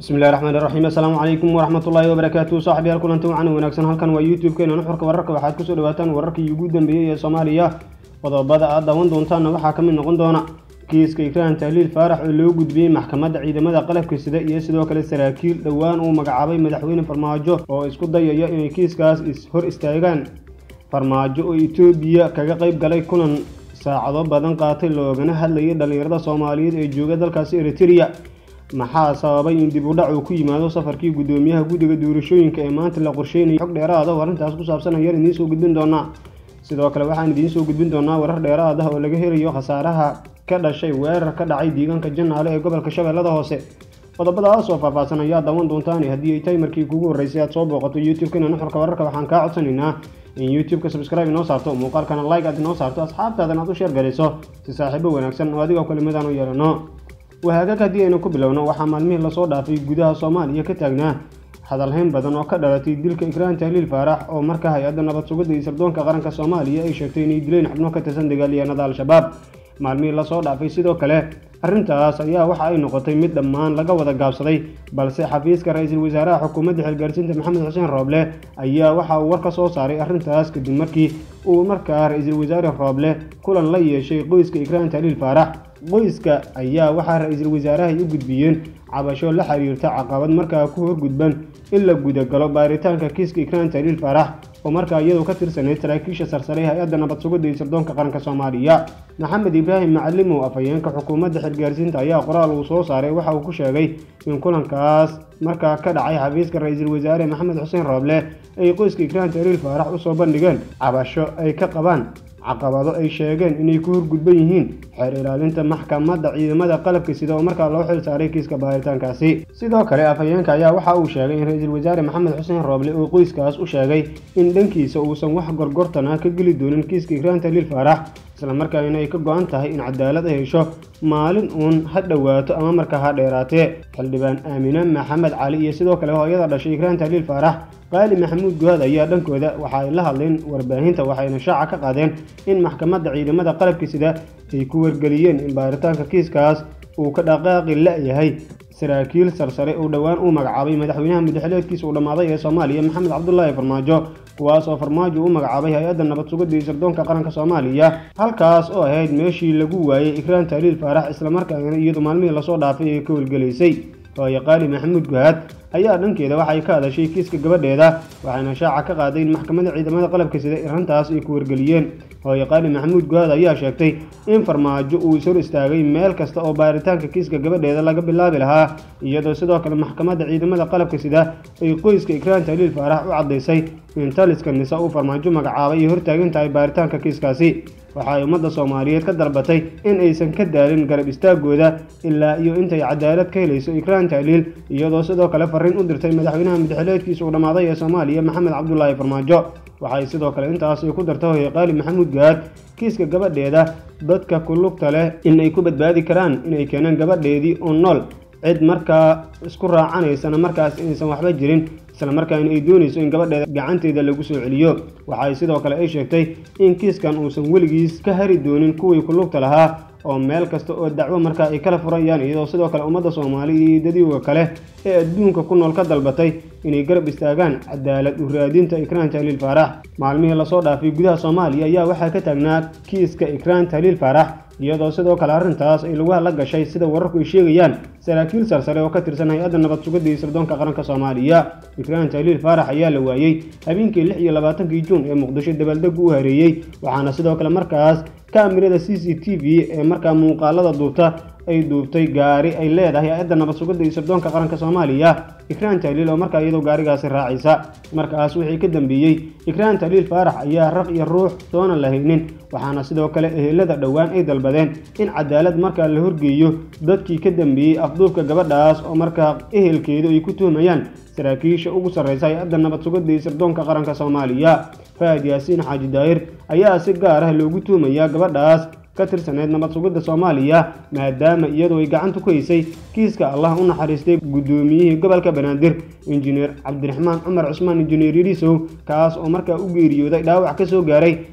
bismillahi raxmaan iraxiim assalaamu calaykum waraxmatullaahi wabarakaatu saaxiibyaal kulanti wacan wanaagsan halkan waa youtube-keena nuxurka wararka waxaad kusoo dhawaataan wararkii ugu dambeeyey ee soomaaliya qodobada aad daawan doontaanna waxaa ka mid noqon doona kiiska ikraan tahliil faarax oo loo gudbiyey maxkamadda ciidamada qalabka sida iyo sidoo kale saraakiil dhowaan uu magacaabay madaxweyne farmaajo oo isku dayaya inay kiiskaas hor istaagaan farmaajo oo etoobiya kaga qayb galay kulan saacado badan qaatay loogana hadlayay dhallinyarada soomaaliyeed ee jooga dalkaasi eritereya maxaa sababay in dib u dhac uu ku yimaado safarkii guddoomiyaha guddiga doorashooyinka ee maanta la qorsheynayay xog dheeraada oo arrintaas ku saabsan ayaan idiin soo gudbin doonaa sidoo kale waxaan idiin soo gudbin doonaa warar dheeraad ah oo laga helayo khasaaraha ka dhashay weerar ka dhacay deegaanka janaale ee gobolka shabeellada hoose qodobadaas oo faahfaahsan ayaa daawan doontaan haddii ay tahay markii kugu horreysay aad soo booqato youtube-kana nuxurka wararka waxaan kaa codsanaynaa in youtube-ka subscribe inoo saarto muuqaalkana like aad inoo saarto asxaabtaadan aad u sheer galiso si saaxiibo wanaagsan oo adigoo kelimadaan u yeelano wahaagag haddii aynu ku bilowno waxaa maalmihii lasoo dhaafay gudaha soomaaliya ka taagnaa hadalhayn badan oo ka dhalatay dilka ikraan tahliil faarax oo marka hay-adda nabad sugidda iyo sirdoonka qaranka soomaaliya ay sheegtay inay dileen xubno ka tirsan dagaalyahanada al-shabaab maalmihii lasoo dhaafay sidoo kale arrintaas ayaa waxa ay noqotay mid dhammaan laga wada gaabsaday balse xafiiska ra-iisul wasaaraha xukuumadda xilgaarsiinta maxamed xuseen rooble ayaa waxa uu war ka soo saaray arrintaas kadib markii uu markaa ra-iisul wasaare rooble kulan la yeeshay qoyska ikraan tahliil faarax qoyska ayaa waxaa ra-iisul wasaarahay u gudbiyeen cabasho la xiriirta caqabad markaa ku horgudban in la gudagalo baaritaanka kiiska ikraan tahliil faarax oo markaa iyadu ka tirsanayd saraakiisha sarsare hay-adda nabad sugidda iyo sirdoonka qaranka soomaaliya maxamed ibraahim macalimow afhayeenka xukuumadda xilgaarsiinta ayaa qoraal uu soo saaray waxa uu ku sheegay in kulankaas markaa ka dhacay xafiiska ra-iisul wasaare maxamed xuseen rooble ay qoyska ikraan tahliil faarax usoo bandhigeen cabasho ay ka qabaan caqabado ay sheegeen inay ku horgudban yihiin xeer ilaalinta maxkamadda ciidamada qalabka sida oo markaa loo xil saaray kiiska baaritaankaasi sidoo kale afhayeenka ayaa waxa uu sheegay in ra-iisul wasaare maxamed xuseen rooble uu qoyskaas u sheegay in dhankiisa uusan wax gorgortan ah ka geli doonin kiiska ikraan tahliil faarax islamarkaana ay ka go-an tahay in cadaalad ay hesho maalin uun ha dhowaato ama markaa ha dheeraatee xildhibaan aamine maxamed cali iyo sidoo kale hooyada dhashay ikraan tahliil faarax qaali maxamuud guhaad ayaa dhankooda waxa ay la hadleen warbaahinta waxayna shaaca ka qaadeen in maxkamadda ciidamada qalabka sida ay ku wargeliyeen in baaritaanka kiiskaas uu ka dhaqaaqi la-yahay saraakiil sarsare uu dhowaan uu magacaabay madaxweynaha mudaxileedkiisa uu dhammaaday ee soomaaliya maxamed cabdulaahi farmaajo kuwaas oo farmaajo u magacaabay hay-adda nabad sugidda iyo sirdoonka qaranka soomaaliya halkaas oo ahayd meeshii lagu waayey ikraan tahliil faarax islamarkaana iyadu maalmihii lasoo dhaafay ee ka welgelaysay hooye qaali maxamuud guhaad ayaa dhankeeda waxay ka hadashay kiiska gabadheeda waxayna shaaca ka qaaday in maxkamadda ciidamada qalabka sida arrintaas ay ku wargeliyeen hooye qaali maxamuud guhaad ayaa sheegtay in farmaajo uu is hor istaagay meel kasta oo baaritaanka kiiska gabadheeda laga bilaabi lahaa iyadoo sidoo kale maxkamadda ciidamada qalabka sida ay qoyska ikraan tahliil faarax u caddaysay in taliska nisa uu farmaajo magacaabay ay hortaagan tahay baaritaanka kiiskaasi waxa ay ummadda soomaaliyeed ka dalbatay in aysan ka daalin garab istaagooda ilaa iyo intay cadaalad ka helayso ikraan tahliil iyadoo sidoo kale fariin u dirtay madaxweynaha mudaxileedkiisa uu dhammaaday ee soomaaliya maxamed cabdulaahi farmaajo waxay sidoo kale intaas ay ku dartay hooye qaali maxamuud gaad kiiska gabadheeda dadka ku lugta leh in ay ku badbaadi karaan inay keenaan gabadheedii oo nool cid markaa isku raacanaysana markaas inaysan waxba jirin islamarkaana ay doonayso in gabadheeda gacanteeda lagu soo celiyo waxay sidoo kale ay sheegtay in kiiskan uusan weligiis ka hari doonin kuwii ku lugta lahaa oo meel kasta oo dacwo markaa ay kala furayaan iyadoo sidoo kale ummadda soomaaliya iyo dadioga kale ee adduunka ku nool ka dalbatay inay garab istaagaan cadaalad u raadinta ikraan tahliil faarax maalmihii lasoo dhaafay gudaha soomaaliya ayaa waxaa ka taagnaa kiiska ikraan tahliil faarax iyadoo sidoo kale arrintaas ay lagu hadla gashay sida wararku ay sheegayaan saraakiil sarsare oo ka tirsan hay-adda nabad sugidda iyo sirdoonka qaranka soomaaliya ikraan tahliil faarax ayaa la waayey habeenkii lix iyo labaatankii juun ee muqdisho dabaaldegu u hareeyey waxaana sidoo kale markaas kaamirada c c t v ee markaa muuqaalada duubta ay duubtay gaari ay leedahay hay-adda nabad sugidda iyo sirdoonka qaranka soomaaliya ikraan tahliil oo markaa iyadoo gaarigaasi raacaysa markaas wixii ka dambeeyey ikraan tahliil faarax ayaa raq iyo ruux doona la haynin waxaana sidoo kale ehelada dhowaan ay dalbadeen in cadaalad markaa la horgeeyo dadkii ka dambeeyey afduubka gabadhaas oo markaa ehelkeedu ay ku tuhmayaan saraakiisha ugu sarreysa hay-adda nabad sugidda iyo sirdoonka qaranka soomaaliya fahad yaasiin xaaji daahir ayaa si gaar ah loogu tuhmayaa gabadhaas ka tirsaneyd nabad sugidda soomaaliya maadaama iyadu ay gacanta ku haysay kiiska allah u naxariistay guddoomiyihii gobolka banaadir injineer cabdiraxmaan cumar cusmaan injineer yariisow kaas oo markaa u geeriyooday dhaawac ka soo gaaray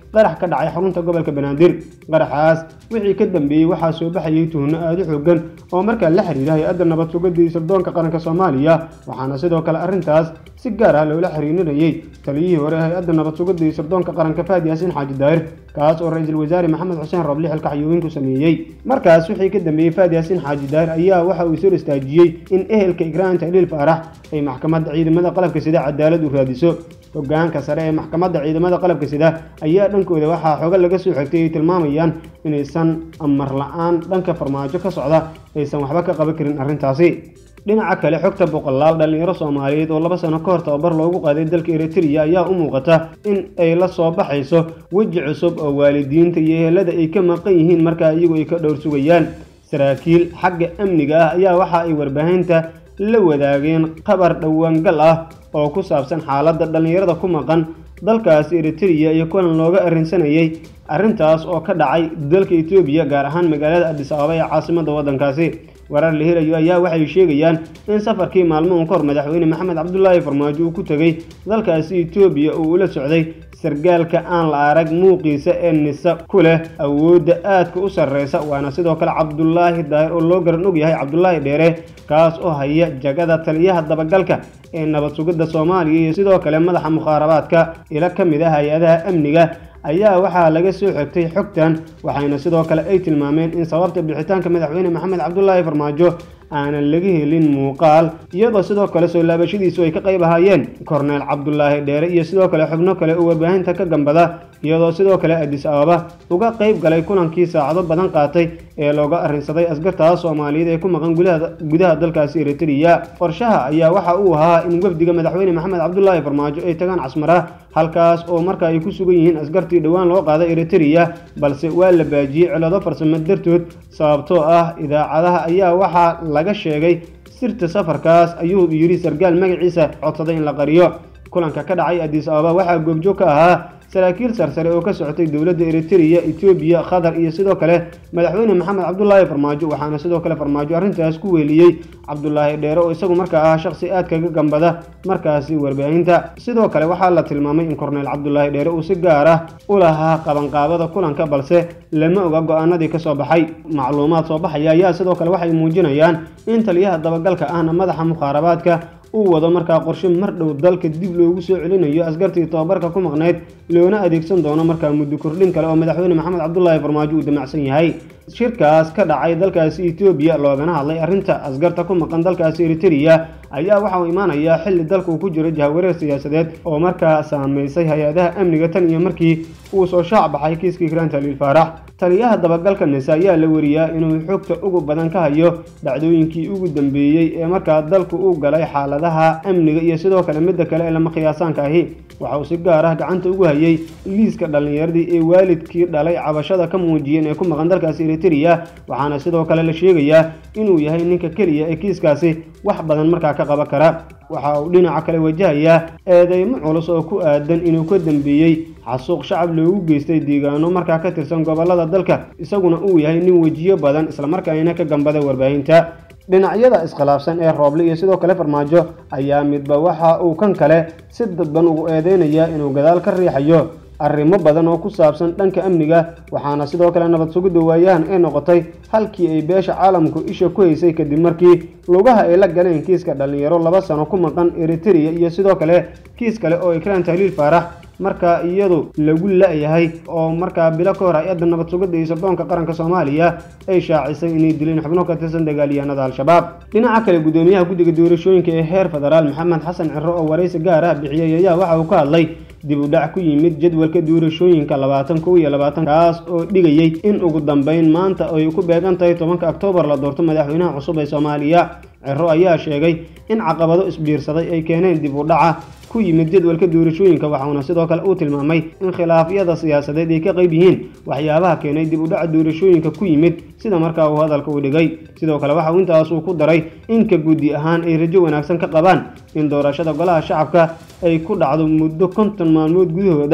qarax ka dhacay xarunta gobolka banaadir qaraxaas wixii ka dambeeyey waxaa soo baxayay tuhno aada u xoogan oo markaa la xiriira hay-adda nabad sugada iyo sirdoonka qaranka soomaaliya waxaana sidoo kale arrintaas si gaar ah loola xiriirinayay taliyihii hore hay-adda nabad sugada iyo sirdoonka qaranka faad yaasiin xaaji daahir kaas oo ra-iisul wasaare maxamed xuseen roble xilka xayuubin ku sameeyey markaas wixii ka dambeeyey faad yaasiin xaaji daahir ayaa waxa uu soo istaajiyey in ehelka igraanta iliil faarax ay maxkamadda ciidamada qalabka sida cadaalad u raadiso hogaanka sare ee maxkamadda ciidamada qalabka sida ayaa dhankooda waxaa xogo laga soo xigtay ay tilmaamayaan inaysan amar la-aan dhanka farmaajo ka socda aysan waxba ka qaban karin arrintaasi dhinaca kale xogta boqolaal dhallinyaro soomaaliyeed oo laba sano ka hor tababar loogu qaaday dalka eritrea ayaa u muuqata in ay la soo baxayso weji cusub oo waalidiinta iyo ehelada ay ka maqan yihiin markaa iyagu ay ka dhowr sugayaan saraakiil xagga amniga ah ayaa waxa ay warbaahinta la wadaageen qabar dhowaangal ah oo ku saabsan xaaladda dhallinyarada ku maqan dalkaasi eritrea iyo kulan looga arrinsanayay arrintaas oo ka dhacay dalka etoobiya gaar ahaan magaalada adis ababa ee caasimadda waddankaasi warar la helayo ayaa waxay sheegayaan in safarkii maalmuhun ka hor madaxweyne maxamed cabdulaahi farmaajo uu ku tegey dalkaasi etoobiya oo ula socday sargaalka aan la arag muuqiisa ee nisa ku leh awoodda aadka u sarreysa waana sidoo kale cabdulaahi daahir oo loo garan og yahay cabdulaahi dheere kaas oo haya jagada taliyaha dabagalka ee nabad sugidda soomaaliya iyo sidoo kale madaxa mukhaarabaadka ilo ka mid ah hay-adaha amniga ayaa waxaa laga soo xigtay xogtan waxayna sidoo kale ay tilmaameen in sababta bixitaanka madaxweyne maxamed cabdulaahi farmaajo aanan laga helin muuqaal iyadoo sidoo kale soo laabashadiisu ay ka qayb ahaayeen korneel cabdulaahi dheere iyo sidoo kale xubno kale oo warbaahinta ka gambada iyadoo sidoo kale adis ababa uga qayb galay kulankii saacado badan qaatay ee looga arrinsaday askartaas soomaaliyeed ee ku maqan gudaha dalkaasi eritrea qorshaha ayaa waxa uu ahaa in wafdiga madaxweyne maxamed cabdulaahi farmaajo ay tagaan casmara halkaas oo marka ay ku sugan yihiin askartii dhowaan loo qaaday eritrea balse waa la baajiyey cilado farsamo dartood sababtoo ah idaacadaha ayaa waxaa laga sheegay sirta safarkaas ayuu yidhi sargaal magaciisa codsaday in la qariyo kulanka ka dhacay adis ababa waxaa goobjoog ka ahaa saraakiil sarsare oo ka socotay dowladda eritrea etoobiya qatar iyo sidoo kale madaxweyne maxamed cabdulaahi farmaajo waxaana sidoo kale farmaajo arrintaas ku weeliyey cabdulaahi dheere oo isagu markaa ah shaqsi aad kaga gambada markaasi warbaahinta sidoo kale waxaa la tilmaamay in korneel cabdulaahi dheere uu si gaar ah u lahaa qabanqaabada kulanka balse lama oga go-aanadii kasoo baxay macluumaad soo baxaya ayaa sidoo kale waxay muujinayaan in taliyaha dabagalka ahna madaxa mukhaarabaadka uu wado markaa qorshe mar dhow dalka dib loogu soo celinayo askartii tobabarka ku maqnayd loona adeegsan doono markaa muddo kordhin kale oo madaxweyne maxamed cabdulaahi farmaajo uu damacsan yahay shirkaas ka dhacay dalkaasi etoobiya loogana hadlay arrinta askarta ku maqan dalkaasi eritrea ayaa waxa uu imaanayaa xilli dalka uu ku jiro jahawareer siyaasadeed oo markaa saameysay hay-adaha amniga tan iyo markii uu soo shaac baxay kiiskii grant haliil faarax taliyaha dabagalka nise ayaa la wariyaa inuu xogta ugu badan ka hayo dhacdooyinkii ugu dambeeyey ee markaa dalku u galay xaaladaha amniga iyo sidoo kale midda kale ee lama khiyaasaanka ahi waxa uu si gaar ah gacanta ugu hayay liiska dhallinyaradii ee waalidkii dhalay cabashada ka muujiyeen ee ku maqan dalkaasi eritrea waxaana sidoo kale la sheegayaa inuu yahay ninka keliya ee kiiskaasi wax badan markaa ka qaban kara waxa uu dhinaca kale wajahayaa eedeymo culus oo ku aadan inuu ka dambeeyey xasuuq shacab loogu geystay deegaano markaa ka tirsan gobollada dalka isaguna uu yahay nin wejiyo badan islamarkaana ka gambada warbaahinta dhinacyada iskhilaafsan ee rooble iyo sidoo kale farmaajo ayaa midba waxa uu kan kale si dadban ugu eedeynayaa inuu gadaal ka riixayo arrimo badan oo ku saabsan dhanka amniga waxaana sidoo kale nabad sugidda waayahan ay noqotay halkii ay beesha caalamku isha ku haysay kadib markii lugaha ay la galeen kiiska dhallinyaro laba sano ku maqan eritrea iyo sidoo kale kiis kale oo ikraan tahliil faarax markaa iyadu lagu la-yahay oo markaa bilo ka hor hay-adda nabad sugidda iyo sirdoonka qaranka soomaaliya ay shaacisay inay dileen xubno ka tirsan dagaalyahanada al-shabaab dhinaca kale gudoomiyaha guddiga doorashooyinka ee heer federaal maxamed xasan ciro oo waraysi gaar ah bixiyey ayaa waxa uu ka hadlay dib u dhac ku yimid jadwalka doorashooyinka labaatan kow iyo labaatan kaas oo dhigayey in ugu dambeyn maanta ay ku beegan tahay tobanka oktoobar la doorto madaxweynaha cusub ee soomaaliya ciro ayaa sheegay in caqabado isbiirsaday ay keeneen dib u dhaca ku yimid jadwalka doorashooyinka waxauna sidoo kale uu tilmaamay in khilaafyada siyaasadeed ay ka qayb yihiin waxyaabaha keenay dib u dhaca doorashooyinka ku yimid sida markaa uu hadalka u dhigay sidoo kale waxa uu intaas uu ku daray in ka guddi ahaan ay rajo wanaagsan ka qabaan in doorashada golaha shacabka ay ku dhacdo muddo konton maalmood gudahooda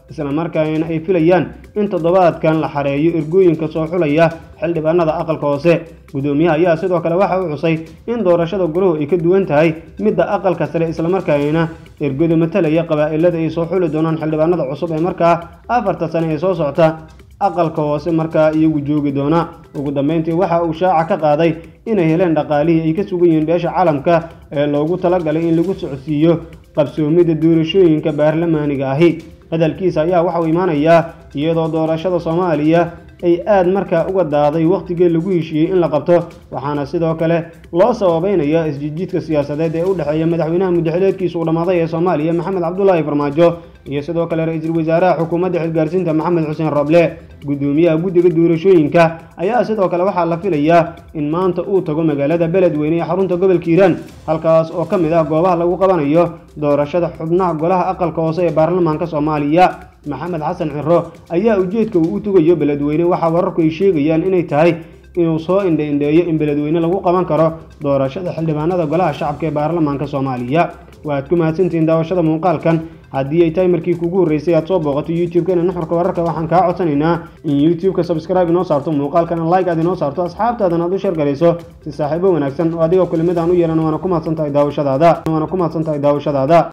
islamarkaana ay filayaan in toddobaadkan la xareeyo ergooyinka soo xulaya xildhibaanada aqalka hoose gudoomiyaha ayaa sidoo kale waxa uu xusay in doorashada goluhu ay ka duwan tahay midda aqalka sare islamarkaana ergoda matalaya qabaa'ilada ay soo xuli doonaan xildhibaanada cusub ee markaa afarta sane ee soo socta aqalka hoose markaa iyagu joogi doona ugu dambeyntii waxa uu shaaca ka qaaday inay heleen dhaqaalihii ay ka sugan yihiin beesha caalamka ee loogu talagalay in lagu socodsiiyo qabsoomidda doorashooyinka baarlamaaniga ahi hadalkiisa ayaa waxa uu imaanayaa iyadoo doorashada soomaaliya ay aad markaa uga daaday wakhtigii lagu heshiiyey in la qabto waxaana sidoo kale loo sababeynayaa isjijiidka siyaasadeed ee u dhexeeya madaxweynaha muddaxileedkiisa uu dhammaaday ee soomaaliya maxamed cabdulaahi farmaajo iyo sidoo kale ra-iisul wasaaraha xukuumadda xilgaarsiinta maxamed xuseen roble gudoomiyaha guddiga doorashooyinka ayaa sidoo kale waxaa la filayaa in maanta uu tago magaalada beledweyne ee xarunta gobolka hiiraan halkaas oo ka mid ah goobaha lagu qabanayo doorashada xubnaha golaha aqalka hoose ee baarlamaanka soomaaliya maxamed xasan ciro ayaa ujeedka uu u tugayo beledweyne waxaa wararku ay sheegayaan inay tahay inuu soo indha-indheeyo in beledweyne lagu qaban karo doorashada xildhibaanada golaha shacabka ee baarlamaanka soomaaliya waaad ku mahadsantihiin daawashada muuqaalkan haddii ay tahay markii kugu horreysay aad soo booqato youtube-kana nuxurka wararka waxaan kaa codsanaynaa in youtube-ka subscribe inoo saarto muuqaalkana like aad inoo saarto asxaabtaadan aad u sheergarayso si saaxiibo wanaagsan oo adigoo kulimid aan u yeelan waana ku mahadsan tahay daawashadaada waana ku mahadsan tahay daawashadaada